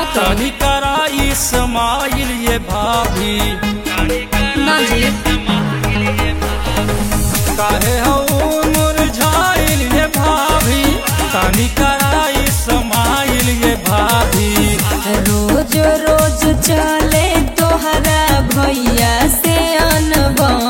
तो तनी करा इस्माइल ये भाभी ना जी काहे हो मुरझाइल ये भाभी तनी करा इस्माइल ये भाभी रोज रोज चले तोहरा भैया से अनबन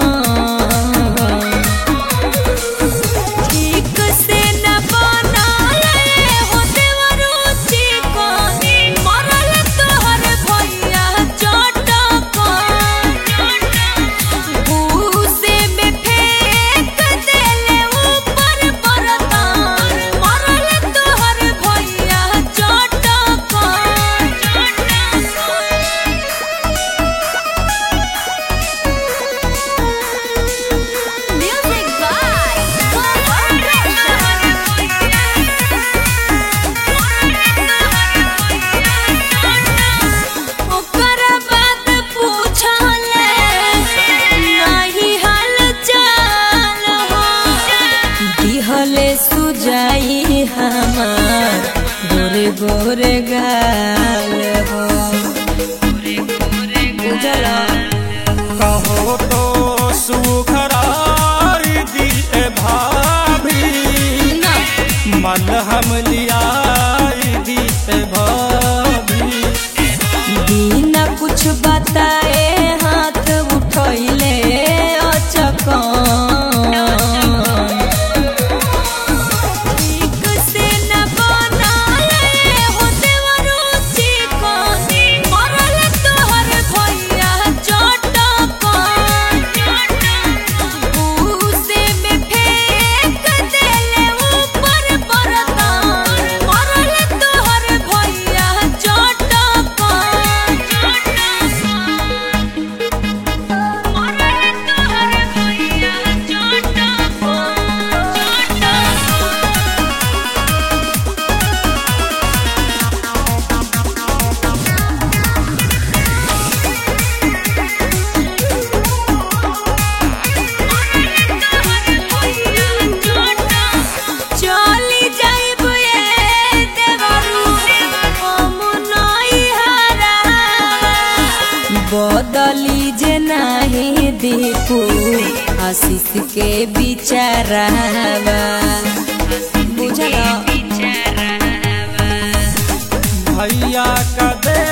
ठीक से न बनाए हो देवरुचि को मरल तोहर भैया चटकन भूसे में फेंक देले ऊपर बर्तन मरल तोहर भैया चटकन Music by ओकर बात पूछले नाही हाल चाल हो दिहले सुजाई हमार गोरे गोरे गाल हो बुझला कहो तो सुखराई दी ए भाभी ना मन हम लियाई दी ए भाभी बिना कुछ बताए हाथ उठैले अचकन ठीक से न बनाए हो देवरुचि कोन मरल तोहर भैया चटकन भूसे में फेंक देले ऊपर बर्तन मरल तोहर भैया चटकन मरल तोहर भैया चटकन चली जाइब ए देवरू हम नई हरा बदली जे नाही दीपू आशीष के बिचारावा बुझला भैया का दे